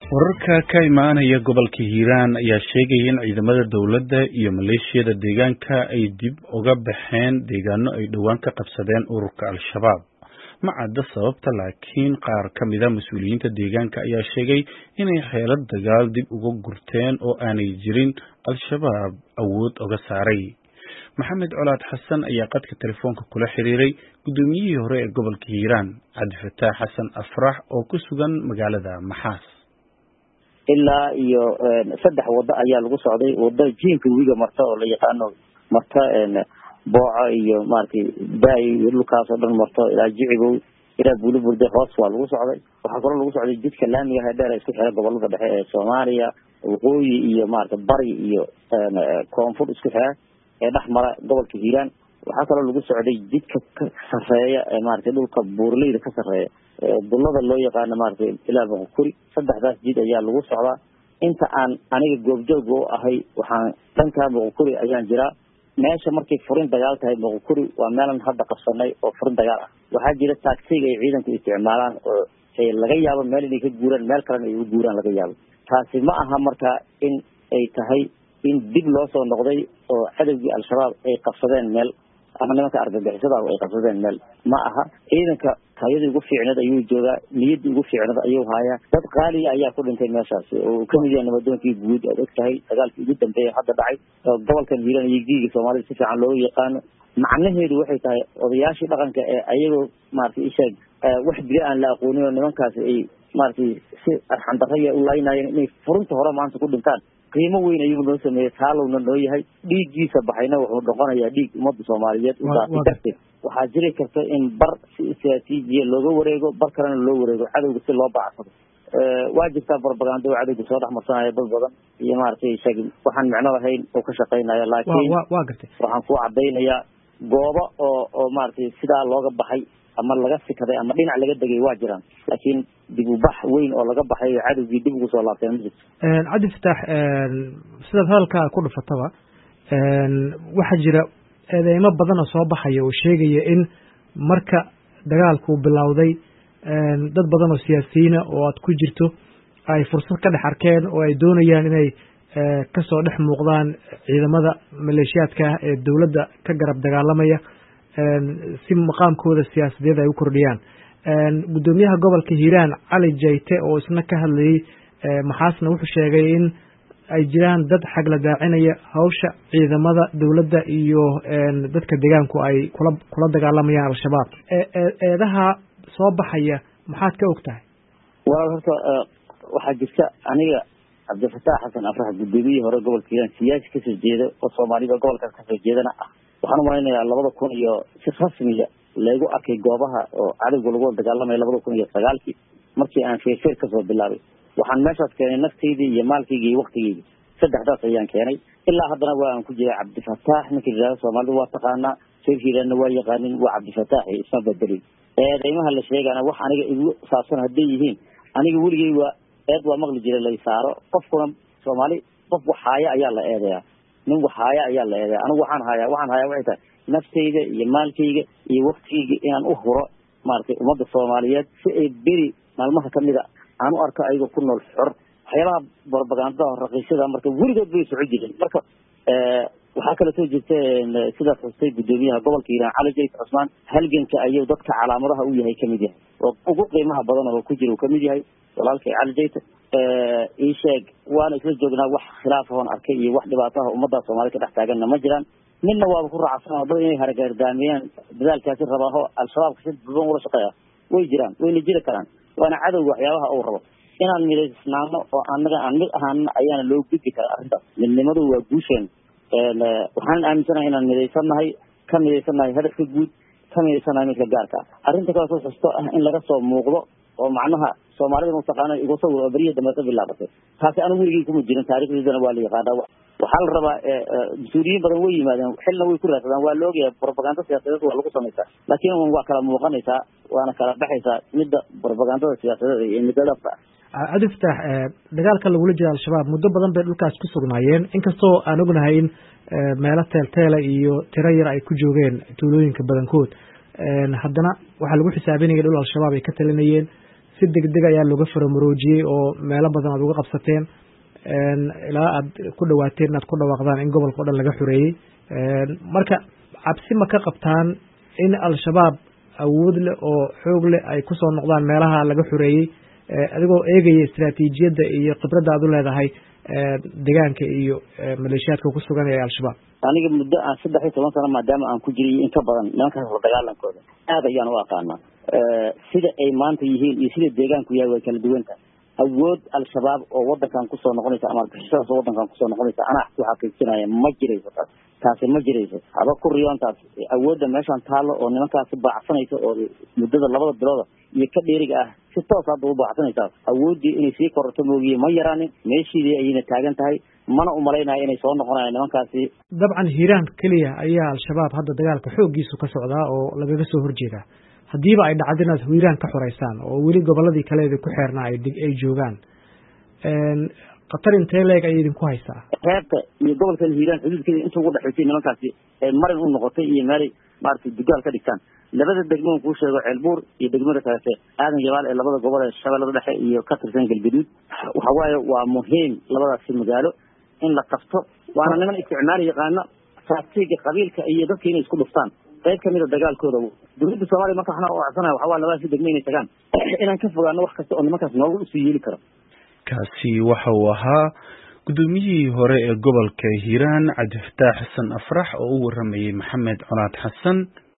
wararka ka imaanaya gobolka hiiraan ayaa sheegaya in ciidamada dowladda iyo maleeshiyada deegaanka ay dib uga baxeen deegaano ay dhowaan ka qabsadeen ururka al-shabaab ma cadda sababta laakiin qaar ka mida mas-uuliyiinta deegaanka ayaa sheegay inay xeelad dagaal dib uga gurteen oo aanay jirin al-shabaab awood uga saaray maxamed colaad xasan ayaa qadka telefoonka kula xiriiray guddoomiyihii hore ee gobolka hiiraan cabdifataax xasan afrax oo ku sugan magaalada maxaas ilaa iyo saddex wado ayaa lagu socday wado jiinka webiga marta oo la yaqaano marta booco iyo maratay daay iyo dhulkaas oo dhan marto ilaa jicigow ilaa buuliburde hoos waa lagu socday waxaa kaloo lagu socday jidka laamiga hedheer isku xira gobolada dhexe ee soomaaliya waqooyi iyo maarata bari iyo koonfur isku xira ee dhex mara gobolka hiiraan waxaa kaloo lagu socday jidka ka sareeya ee maratay dhulka buurleyda ka sareeya dullada loo yaqaano maratay ilaa boqokuri saddexdaas jid ayaa lagu socdaa inta aan aniga goobjooga u ahay waxaan dhankaa boqokuri ayaan jiraa meesha markay furin dagaal tahay boqokuri waa meelan hadda qabsanay oo furin dagaal ah waxaa jira taagsiga ay ciidanku isticmaalaan oo laga yaabo meel inay ka guuraan meel kalena ay u guuraan laga yaabo taasi ma aha marka in ay tahay in dib loo soo noqday oo cadowgii al-shabaab ay qabsadeen meel ama nimanka argagixisada ay qabsadeen meel ma aha ciidanka tayadii ugu fiicneed ayuu joogaa niyaddii ugu fiicneed ayuu haayaa dad qaaliya ayaa ku dhintay meeshaasi oo uu kamid yahay nabadoonkii guud aad og tahay dagaalkii ugu dambeeya hadda dhacay oo gobolkan hiiran iyo giiga soomaalida si fiican looga yaqaano macnaheedu waxay tahay odayaashii dhaqanka ee ayagoo maratay isheeg wax dila aan la aqoonin oo nimankaasi ay maratay si arxandaraya u laynayeen inay furinta hore maanta ku dhintaan qiimo weyn ayuu noo sameeyey taalowna noo yahay dhiiggiisa baxayna wuxuu noqonayaa dhiig ummadda soomaaliyeed u daatay darteed waxaa jiri karta in bar si istraatiijiya looga wareego bar kalena loo wareego cadowga si loo bacsado waa jirtaa barbagando oo cadowga soo dhex marsanaya dad badan iyo maaragtay shag waxaan micno lahayn oo ka shaqaynaya laakiin wa gartay waxaan ku cadaynayaa goobo oo oo maaragtay sidaa looga baxay ama laga sikaday ama dhinac laga degay waa jiraan laakiin dib u bax weyn oo laga baxay oo cadowgii dib ugu soo laabteen ma jirto cabdi fataax sidaad hadalkaa ku dhufataba waxaa jira eedeymo badan oo soo baxaya oo sheegaya in marka dagaalku bilowday dad badan oo siyaasiyiina oo aad ku jirto ay fursad ka dhex arkeen oo ay doonayaan inay kasoo dhex muuqdaan ciidamada maleeshiyaadka ah ee dowladda ka garab dagaalamaya si maqaamkooda siyaasadeed ay u kordhiyaan guddoomiyaha gobolka hiiraan cali jayte oo isna ka hadlayey maxaasna wuxuu sheegay in ay jiraan dad xagla daacinaya hawsha ciidamada dowladda iyo dadka deegaanku ay kula kula dagaalamayaan al-shabaab eedaha soo baxaya maxaad ka og tahay walaal horta waxaa jirta aniga cabdifataax xasan afrax guddoomiyihii hore gobolka hiiraan siyaasi kasoo jeeda oo soomaalida gobolkaas kasoo jeedana ah waxaan umalaynayaa labada kun iyo si rasmiga laygu arkay goobaha oo cadowga lagu dagaalamaya labada kun iyo sagaalkii markii aan feerfeer kasoo bilaabay waxaan meeshaas keenay naftaydii iyo maalkayga iyo waktigeyga saddexdaas ayaan keenay ilaa haddana waa aan ku jiray cabdifataax ninka yidhahdo soomaalida waa taqaanaa reer hiiraanna waa yaqaanin waa cabdifataax isma bedelin eedeymaha la sheegana wax aniga igu saabsan hadday yihiin aniga weligey waa eed waa maqli jiray lay saaro qofkuna soomaali qof wax haaya ayaa la eedeyaa nin wax haaya ayaa la eedeya anigu waxaan hayaa waxaan hayaa waxay tahay naftayda iyo maalkayga iyo waktigeyga inaan u huro maaragtay ummadda soomaaliyeed si ay beri maalmaha kamida aan u arko ayagoo ku nool xor waxyaalaha barbagandada raqiisyada marka weligood bay soco jireen marka waxaa kale soo jirta sidaas xustay guddoomiyaha gobolka hiiraan cali jayt cusmaan halganka ayuu dadka calaamadaha u yahay kamid yahay oo ugu qiimaha badan oo ku jira uu kamid yahay walaalkay cali jayta ii sheeg waana isla joognaa wax khilaaf ahoon arkay iyo wax dhibaataha ummadda soomaalida ka dhex taaganna ma jiraan midna waaba ku raacsan dad inay haragaardaamiyaan dadaalkaasi rabaaho al-shabaabka si duban ula shaqeeya way jiraan wayna jiri karaan waana cadowga waxyaabaha uu rabo inaan midaysnaano oo anaga aan mid ahaana ayaana loo gudbi karaa arrintaas midnimadu waa guusheen waxaan aaminsanahay inaan midaysannahay ka midaysannahay hadafka guud ka midaysannahay midka gaarka ah arrinta kale soo xusto ah in laga soo muuqdo oo macnaha soomaalida mataqaana igu sawir oo beriya dambe ka bilaabatay taasi anigu weligey kuma jirin taarikhdeedana waa la yaqaanaa waxaa la rabaa mas-uuliyiin badan way yimaadeen xilna way ku raadsadaan waa la ogyahay propaganda siyaasadeed waa lagu samaysaa laakiin waa kala muuqanaysaa waana kala baxaysaa midda propagandada siyaasadeed iyo midda dhabta ah cabdi fataax dagaalka lagula jira al-shabaab muddo badan bay dhulkaas ku sugnaayeen inkastoo aan ognahay in meelo teelteela iyo tiro yar ay ku joogeen tuulooyinka badankood haddana waxaa lagu xisaabinaya dhul al-shabaab ay ka talinayeen si degdeg ayaa looga faramuroojiyey oo meelo badan aad uga qabsateen ilaa aad ku dhawaateen inaad ku dhawaaqdaan in gobolka o dhan laga xoreeyey marka cabsi ma ka qabtaan in al-shabaab awood leh oo xoog leh ay kusoo noqdaan meelaha laga xoreeyey adigoo eegaya istraatiijiyadda iyo khibradda aad u leedahay deegaanka iyo maleeshiyaadka ku sugan ee al-shabaab aniga muddo aan saddex iyo toban sano maadaama aan ku jiray in ka badan nimankaas la dagaalankooda aad ayaan u aqaanaa sida ay maanta yihiin iyo sida deegaanku yahay way kala duwanta awood al-shabaab oo wadankan kusoo noqonaysa ama argixisadaas oo wadankan kusoo noqonaysa anaa ku xaqiijinaya ma jirayso taas taasi ma jirayso haba ku riyoontaas awoodda meeshaan taallo oo nimankaasi baacsanaysa oo muddada labada bilooda iyo ka dheeriga ah si toos hadda u baacsanaysaa awooddii inay sii korato moogiye ma yaraanin meeshiidii ayayna taagan tahay mana umalaynaya inay soo noqonayaan nimankaasi dabcan hiiraan keliya ayaa al-shabaab hadda dagaalka xooggiisu ka socdaa oo lagaga soo horjeedaa haddiiba ay dhacdo inaad hiiraan ka xoreysaan oo weli gobolladii kaleeda ku xeernaa ay joogaan khatar intee leeg ayay idinku haysaa reebta iyo gobolka hiiraan xuduudkeeda inta ugu dhexaysay nimankaasi ee marin u noqotay iyo meelay maaragtay dugaal ka dhigtaan labada degmo kuu sheego ceelbuur iyo degmada kaleete aadan jabaal ee labada gobol ee shabeellada dhexe iyo ka tirsan galgaduud waxa waaye waa muhiim labadaasi magaalo in la qabto waana niman isticmaal yaqaano faatiga qabiilka iyo dadka inay isku dhuftaan qayb kamida dagaalkooda dowladda soomaaliya marka waxna u codsanaya waxaa waa labadaasi degmo inay tagaan inaan ka fogaano wax kasta oo nimankaas noogu usii yeeli karo kaasi waxa uu ahaa guddoomiyihii hore ee gobolka hiiraan cabdifataax xasan afrax oo u waramayey maxamed colaad xasan